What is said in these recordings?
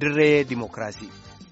dirree dimookiraasii.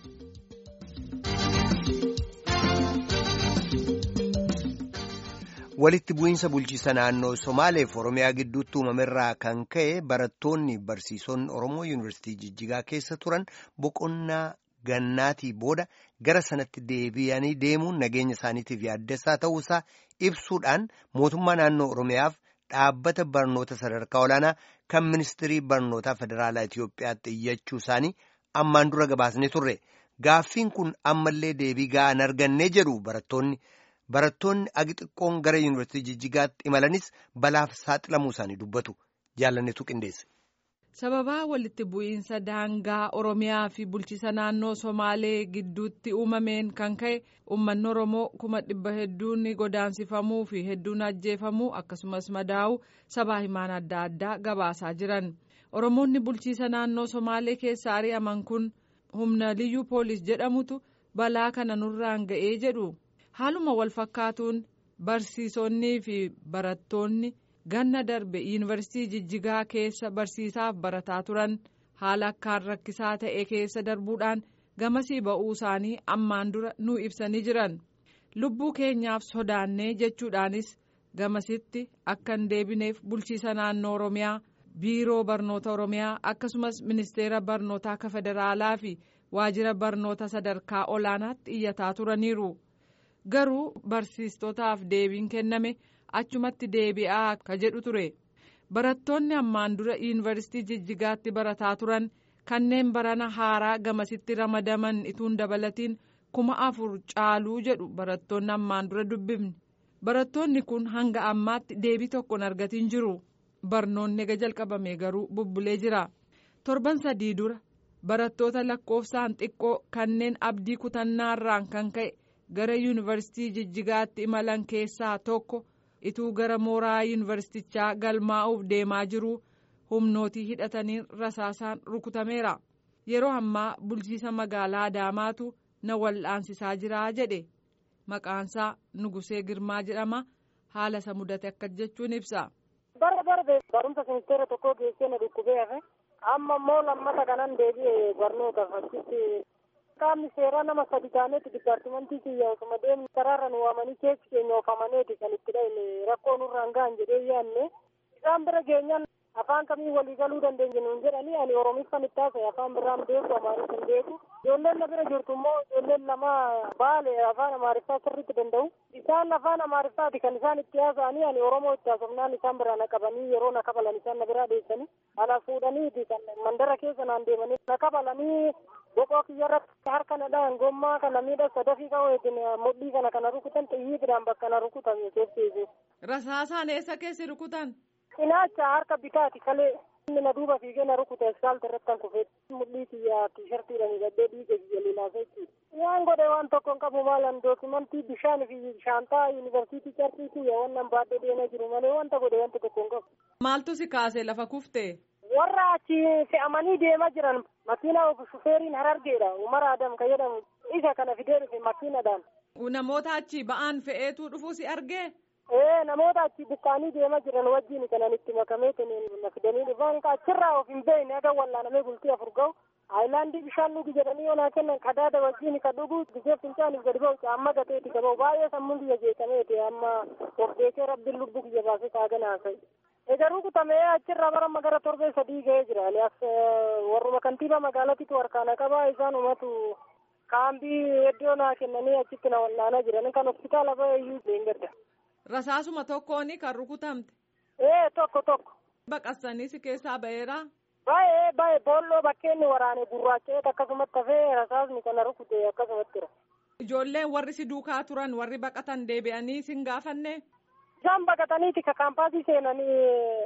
walitti bu'iinsa bulchiisa naannoo somaaleef oromiyaa gidduutti uumamerraa kan ka'e barattoonni barsiisonni oromoo yuunivarsiitii jijjigaa keessa turan boqonnaa gannaatii booda gara sanatti deebi'anii deemuun nageenya isaaniitiif yaaddessaa ta'uusaa ibsuudhaan mootummaa naannoo oromiyaaf dhaabbata barnoota sadarkaa olaanaa kan ministirii barnootaa federaalaa Itoophiyaatti iyyachuu isaanii ammaan dura gabaasnee turre gaaffiin kun ammallee deebii ga'aa hin arganne jedhu barattoonni. Barattoonni agi xiqqoon gara yuunivarsiitii jijjigaatti imalanis balaaf saaxilamuu isaanii dubbatu jaalannetu qindeesse. Sababaa walitti bu'iinsa daangaa Oromiyaa fi bulchiisa naannoo Somaalee gidduutti uumameen kan ka'e uummanni Oromoo kuma dhibba hedduun godaansifamuu fi hedduun ajjeefamuu akkasumas madaa'uu sabaa himaan adda addaa gabaasaa jiran. Oromoonni bulchiisa naannoo Somaalee keessa ari'aman kun humna liyyuu poolis jedhamutu balaa kana nurraan ga'ee jedhu. haaluma wal fakkaatuun barsiisonnii fi barattoonni ganna darbe yuunivarsiitii jijjigaa keessa barsiisaaf barataa turan haala akkaan rakkisaa ta'e keessa darbuudhaan gamasii ba'uu isaanii ammaan dura nu ibsanii jiran lubbuu keenyaaf sodaannee jechuudhaanis gamasitti akka hin deebineef bulchiisa naannoo oromiyaa biiroo barnoota oromiyaa akkasumas ministeera barnootaa akka federaalaa fi waajjira barnoota sadarkaa olaanaatti iyyataa turaniiru. garuu barsiistotaaf deebiin kenname achumatti deebi'aa akka jedhu ture barattoonni ammaan dura yuunivarsiitii jijjigaatti barataa turan kanneen barana haaraa gamasitti ramadaman ituun dabalatiin kuma afur caaluu jedhu barattoonni ammaan dura dubbifne barattoonni kun hanga ammaatti deebii tokko hin argatiin jiru barnoonni ega jalqabame garuu bubbulee jira torban sadii dura barattoota lakkoofsaan xiqqoo kanneen abdii kutannaarraan kan ka'e. gara yuunivarsiitii jijjigaatti imalan keessaa tokko ituu gara mooraa yuunivarsiitichaa galmaa'uuf deemaa jiru humnootii hidhatanii rasaasaan rukutameera yeroo ammaa bulchiisa magaalaa adaamaatu na wal'aansisaa jira jedhe maqaansaa nugusee girmaa jedhama haala isa mudate akka jechuun ibsa. bara darbe barumsa ministeera tokkoo geessee na dhukkubee hafe amma immoo lammata kanan deebi'e barnootaaf achitti qaamni seeraa nama sadi taaneeti dipaartimentii kiyya osuma deemni karaarra nu waamanii keessi keenya oofamaneeti kan itti dhahine rakkoo nurraan gahan jedhee yaanne isaan bira geenyaan afaan kamii walii galuu dandeenya nuun jedhanii ani oromiffan itti haasa'e afaan biraan beeku amaaris hin beeku ijoolleen na bira jirtu immoo ijoolleen lama baale afaan amaariffaa sirriitti danda'u isaan afaan amaariffaati kan isaan itti haasa'anii ani oromoo itti haasofnaan isaan biraa na qabanii yeroo na kabalan isaan na biraa dheessanii ala fuudhaniiti kan mandara keessa naan deemanii na kabalanii boqoo kiyyarratti harka na dhahan gommaa kana miidha sadafii qabeetin mudhii kana kana rukutan xiyyiidhaan bakka na rukutan keesseesu. Rasaasaan eessa keessi rukutan? Cinaacha harka bitaati kalee inni na duuba fiigee na rukuta iskaalta irratti kan kufee mudhii kiyyaa tiishartiidhaan gadhee dhiiga kiyya lilaasa jechuudha. Waan godhe waan tokko hin qabu maalan dookimantii bishaan fi shaantaa yuunivarsiitii cartii kiyya wannan baadhee deemaa jiru malee wanta godhe wanta tokko hin qabu. Maaltu si kaase lafa kuftee? warra achi fe'amanii deemaa jiran makiinaa shufeeriin harargeedha umar adam ka jedhamu isa kana fidee dhufe makiinadhaan. namoota achi ba'aan fe'eetu dhufu si argee. ee namoota achi buqqaanii deemaa jiran wajjin kanan itti makamee na fidanii dhufan achirraa of hin beekne aga wallaanamee bultii afur ga'u aayilaandii bishaan dhugi jedhanii yoo naa kennan qadaada wajjin ka dhugu gisee fincaaniif gadi ba'u caamma gateeti ka ba'u baay'ee sammuun kiyya jeeqameeti amma of beekee rabbiin lubbuu kiyya baasee kaaganaa fa'i. Egaa rukutamee achirraa bara gara torbee sadii ga'ee jira. Aliyaas warruma kantiibaa magaalatiitu harkaana qabaa isaan umatu kaambii iddoo naa kennanii achitti na wal'aanaa jiran kan hospitaala ba'e iyyuu leengadda. Rasaasuma tokkooni kan rukutamte. Ee tokko tokko. Baqassanii si keessaa ba'eera. Baay'ee baay'ee boolloo bakkeenni waraane gurraacha'eet akkasumatti hafee rasaasni kana rukute akkasumatti jira. Ijoolleen warri si duukaa turan warri baqatan deebi'anii sin gaafanne. isaan baqataniiti ka kaampaasii seenanii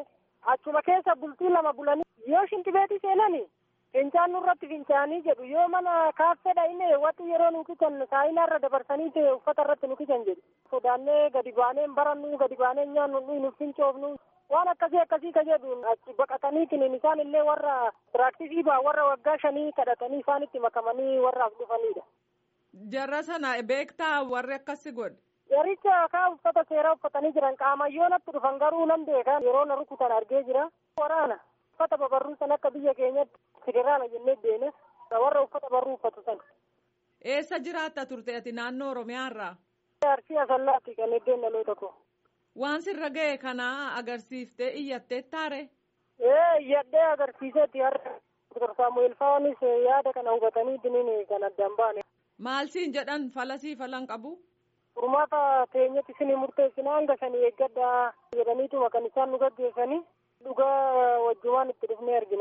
achuma keessa bultii lama bulanii yoo shintibeetii seenanii fincaan nurratti fincaanii jedhu yoo mana kaaffeedha inni watti yeroo nu kisan saayinaarra dabarsanii ta'e uffata irratti nu kisan jedhu sodaannee gadi baanee barannu gadi baanee nyaannu nu fincoofnu waan akkasii akkasii ka jedhu achi baqataniitiin isaan illee warra piraaktisii baa warra waggaa shanii kadhatanii isaanitti makamanii warraaf dhufanidha. Jarra sana beektaa warri akkasi godhe. Yaricha kaa uffata seeraa uffatanii jiran qaamayyoo natti dhufan garuu nan beekan yeroo na rukutan argee jira. Waraana uffata babarruu san akka biyya keenyatti federaala jennee deene warra uffata barruu uffatu san. Eessa jiraatta turte ati naannoo Oromiyaarraa? Arsii Asallaatti kan iddeen dhaloota koo. Waan sirra ga'e kana agarsiiftee iyyattee taare? Ee iyyadhee agarsiisetti har'a Dr. Saamu'eel Faanis yaada kana hubatanii diniin kan addaan baane. Maal siin jedhan falasii falan qabu? Furmaata teenyatti isin murteessina hanga sanii eeggadhaa jedhaniituma kan isaan nu gaggeessanii dhugaa wajjumaan itti dhufnee argina.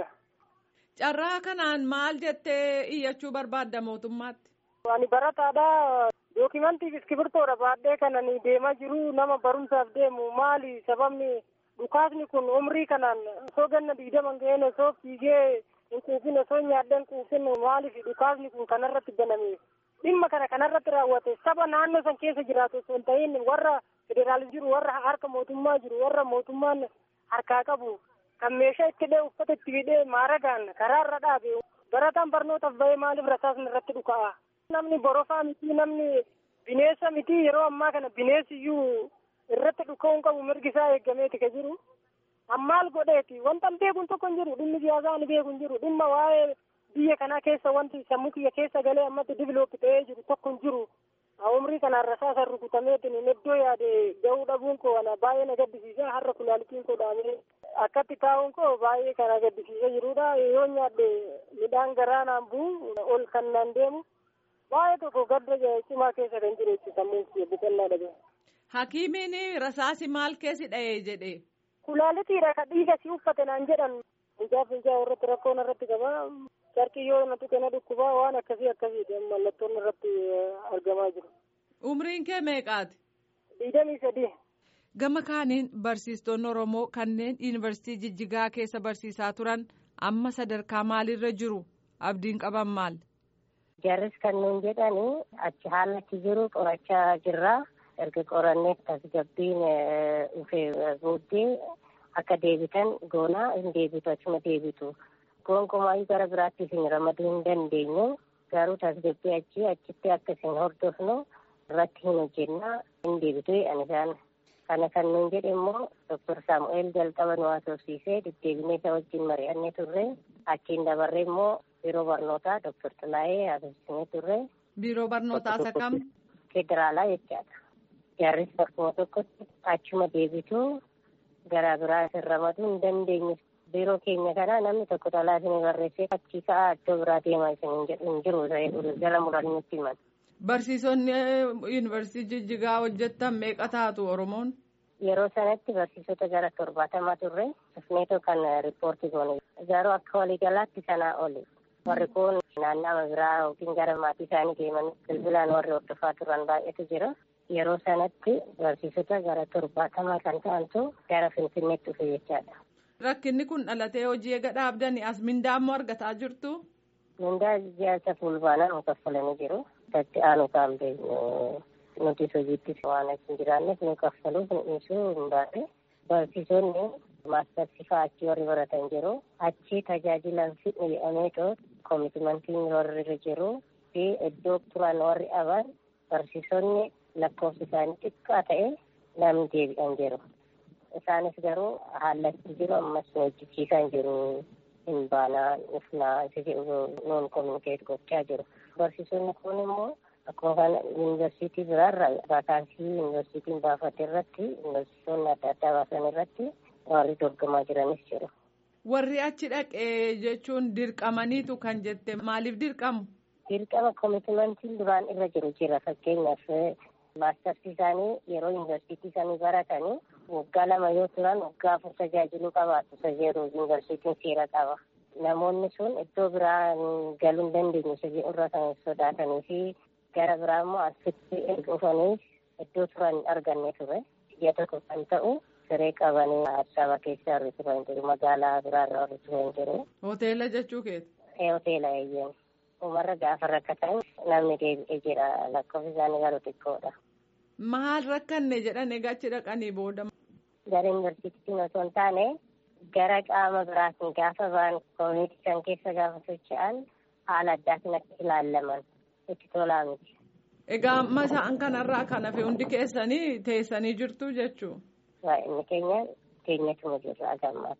Carraa kanaan maal jettee iyyachuu barbaadda mootummaatti? Ani barataadha. Dookimantiif iskibirtoodha baadhee kan ani deemaa jiru nama barumsaaf deemu maali sababni dhukaasni kun umrii kanaan osoo ganna digdaman ga'een osoo fiigee hin quufin osoo nyaadheen quufin maaliif dhukaasni kun kanarratti baname dhimma kana kanarratti raawwate saba naannoo san keessa jiraatu osoo hin ta'in warra federaalis jiru warra harka mootummaa jiru warra mootummaan harkaa qabu kan meeshaa itti hidhee uffata itti hidhee maaragaan karaarra dhaabe barataan barnootaaf bahee maaliif rasaasni irratti dhuka'a. Namni borofaa miti namni bineensa miti yeroo ammaa kana bineensi iyyuu irratti dhuka'uun qabu mirgi isaa eeggameeti ka jiru. Ammaal godheeti wanta beekuun tokko hin jiru dhimmi siyaasaa ni beeku hin jiru dhimma waa'ee biyya kanaa keessa wanti sammuu kiyya keessa galee ammatti diviloopi ta'ee jiru tokko hin jiru. Umrii kanaan rasaasa rukutameetiin iddoo yaade gahuu dhabuun koo ana baay'ee na gaddisiisa har'a kulaalitiin koo dhaamee akkatti taa'uun koo baay'ee kan na gaddisiisa jirudha yoo nyaadde midhaan garaa naan bu'u ol kan naan deemu. baay'ee tokko gadda cimaa keessa kan jiru jechuudha sammuu kiyya biqilaa dhabe. Hakiimiin rasaasi maal keessi dha'ee jedhe. Kulaalitiidha ka dhiiga si uffate naan jedhan. Finjaa finjaa irratti rakkoon irratti qaba. Carqii yoo na tuqe na dhukkubaa waan akkasii akkasiiti mallattoon irratti argamaa jiru. Umriin kee meeqaati? Digdamii sadii. Gama kaaniin barsiistonni Oromoo kanneen yuunivarsiitii Jijjigaa keessa barsiisaa turan amma sadarkaa maalirra jiru? Abdiin qaban maal? Jarris kan nuun jedhani achi haalatti jiru qorachaa jirra. Erga qorannee tasgabbiin dhufee booddee akka deebitan goonaa hin deebitu achuma deebitu. Gonkumaa gara biraatti isin ramaduu hin dandeenyu. Garuu tasgabbii achi achitti akka isin hordofnu irratti hin hojjennaa hin deebitu jedhan isaan. Kana kan nuun jedhe immoo Dr. Saamu'eel jalqaba nu haasofsiisee deddeebinee isa wajjin mari'annee turre. Achiin dabarree immoo biiroo barnootaa Dr. Xilaayee haasofsiisnee turre. Biiroo barnootaa isa kam? Federaalaa jechaadha. Jaarris bakkuma tokkotti achuma deebitu garaa biraa isin ramaduu hin dandeenyu. Biiroo keenya kana namni tokko xalaa isin barreessee achii ka'aa iddoo biraa deemaa isin hin jiru jala muranitti himan. Barsiisonni yuunivarsiitii Jijjigaa hojjettan meeqa taatu Oromoon? Yeroo sanatti barsiisota gara torbaatamaa turre dhufneetoo kan riippoortii goone. Garuu akka waliigalaatti sanaa oli. Warri kun naannama biraa yookiin gara maatii isaanii deeman bilbilaan warri hordofaa turan baay'eetu jira. Yeroo sanatti barsiisota gara torbaatamaa kan ta'antu gara Finfinneetti dhufe jechaadha. Rakkinni kun dhalatee hojii eega dhaabdanii as mindaa immoo argataa jirtu? Mindaa ji'aasa fulbaanaa nu kaffalanii jiru. Itti aanu kaambee nuti hojiitti waan hin jiraanneef nu kaffaluuf nu dhiisuu hin baane. Barsiisonni maastarsifaa achi warri baratan jiru. Achi tajaajilan fidhu jedhameetoo koomitimantiin warri irra jiru fi iddoo turan warri aban barsiisonni lakkoofsi isaanii xiqqaa ta'e namni deebi'an jiru. Isaanis garuu haalatti jiru ammas nu hojjechiisaa hin jiru. hin baanaa dhufnaa isa jedhu nuun kominikeet gochaa jiru. Barsiisonni kun immoo akkuma kana yuunivarsiitii biraarra vaakaansii yuunivarsiitiin baafate irratti yuunivarsiitonni adda addaa baasan irratti warri dorgomaa jiranis jiru. Warri achi dhaqee jechuun dirqamaniitu kan jette maaliif dirqamu? Dirqama koomitimantiin duraan irra jiru jira fakkeenyaaf maastarsi isaanii yeroo yuunivarsiitii isaanii baratanii waggaa lama yoo turan waggaa afur tajaajiluu qabaatu isa jedhu yuunivarsiitiin seera qaba. Namoonni sun iddoo biraa galuu hin dandeenye isa jedhu irra kan sodaatanii fi gara biraa immoo asitti dhufanii iddoo turan hin arganne ture. Biyya tokko kan ta'u siree qabanii Addisabaa keessa warri turan jiru magaalaa biraarra warri turan jiru. Hoteela jechuu keeti? Hoteela eeyyeen. Umarra gaafa rakkatan namni deebi'ee jira lakkoofsi isaanii garuu xiqqoodha. Maal rakkanne jedhan egaa achi dhaqanii booda. Gara yuunivarsiitiin osoo hin taane gara qaama biraatiin gaafa ba'an koominiti san keessa gaafa socho'an haala addaatiin akka ilaallaman itti tolaa miti. Egaa amma isaan kanarraa kan hafe hundi keessanii teessanii jirtu jechuu? Inni keenya keenyatuma jirra agammaatti.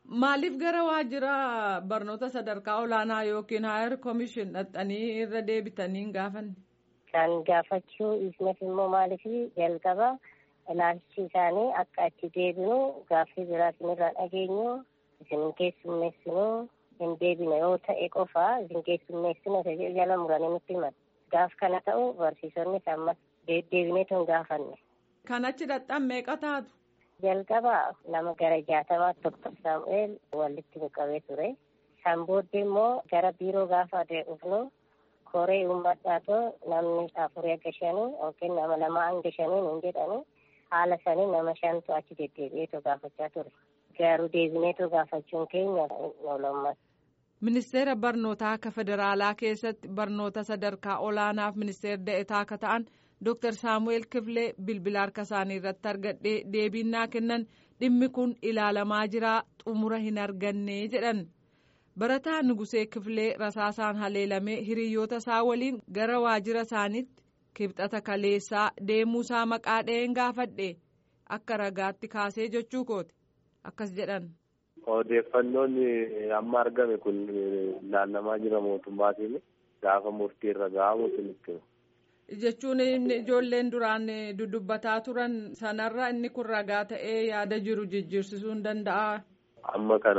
Maaliif gara waajjira barnoota sadarkaa olaanaa yookiin haayer koomishin dhaxxanii irra deebitanii hin gaafanne? Kan gaafachuu isnes immoo maaliif jalqaba ilaalchi isaanii akka achi deebinu gaaffii biraa isinirraa dhageenyu isin keessummeessinu hin deebine yoo ta'e qofa isin keessummeessinu isa jedhu jala muranii nutti himatu. Gaaf kana ta'u barsiisonnis ammas deddeebineetu hin gaafanne. Kan achi dhaxxan meeqa taatu? Jalqaba nama gara jaatamaatti Doktor Saamu'eel walitti qabee ture. San booddee immoo gara biiroo gaafa dhufnu koree uummadhaatoo namni afurii akka shanii yookiin nama lama hanga shanii hin jedhani haala sanii nama shantu achi deddeebi'eetu gaafachaa ture. Garuu deebineetu gaafachuun keenya oolummaa. Ministeera barnootaa akka federaalaa keessatti barnoota sadarkaa olaanaaf ministeera da'etaa akka ta'an Dr. Saamu'eel Kifilee bilbila harka isaanii irratti argadhee deebiin kennan dhimmi kun ilaalamaa jira xumura hin arganne jedhan. Barataa Nugusee Kifilee rasaasaan haleelamee hiriyoota isaa waliin gara waajjira isaaniitti kibxata kaleessaa deemuu isaa maqaa dha'een gaafadhe akka ragaatti kaasee jechuu kooti akkas jedhan. Odeeffannoon amma argame kun ilaalamaa jira mootummaatiin gaafa murtii irra gahamu sinitti. Jechuun ijoolleen duraan dudubbataa turan sanarra inni kun ragaa ta'ee yaada jiru jijjiirsisuu hin danda'a. Amma kana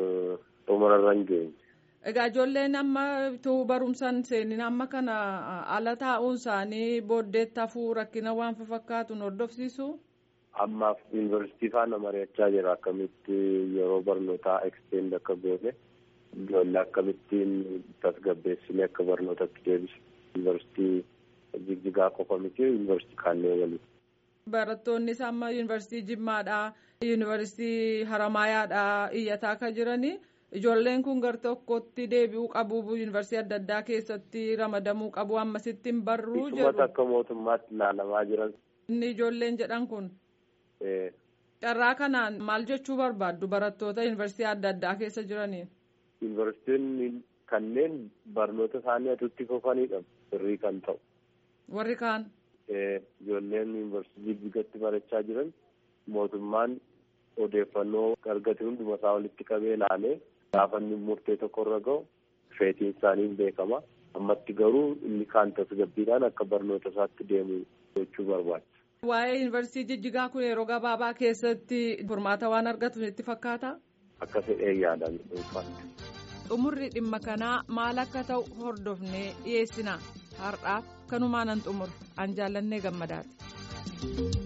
xumurarra hin geenye. Egaa ijoolleen amma tuu barumsaan seenin amma kana ala taa'uun isaanii booddeetti hafuu rakkina waan fakkaatu hordofsiisu. Ammaaf yuunivarsiitii faana mari'achaa jira akkamitti yeroo barnootaa eksteend akka goone ijoollee akkamittiin tasgabbeessinee akka barnootatti deebisu yuunivarsiitii jigjigaa qofa miti yuunivarsiitii kaannee waliin. Barattoonnis amma yuunivarsiitii Jimmaadhaa yuunivarsiitii Haramaayaadhaa iyyataa akka jiranii ijoolleen kun gar tokkotti deebi'uu qabu yuunivarsiitii adda addaa keessatti ramadamuu qabu ammasitti hin barruu jedhu. Isumata akka mootummaatti ilaalamaa jiran. Inni ijoolleen jedhan kun. Carraa kanaan maal jechuu barbaaddu barattoota yuunivarsiitii adda addaa keessa jiraniin? Yuunivarsiitiin kanneen barnoota isaanii atutti fufanidha sirrii kan ta'u. Warri kaan. Ijoolleen yuunivarsiitii Jijjigatti barachaa jiran mootummaan odeeffannoo argate hunduma isaa walitti qabee ilaalee gaafa inni murtee tokko irra gahu feetiin isaanii beekama. Ammatti garuu inni kaan tasgabbiidhaan akka barnoota isaatti deemu gochuu barbaachisa. Waa'ee yuunivarsiitii Jijjigaa kun yeroo gabaabaa keessatti furmaata waan argatu itti fakkaata? Akka fedhee yaadaan dhuunfaatti. Xumurri dhimma kanaa maal akka ta'u hordofnee dhiyeessina. Har'aaf kanumaan an xumur an jaallannee gammadaati.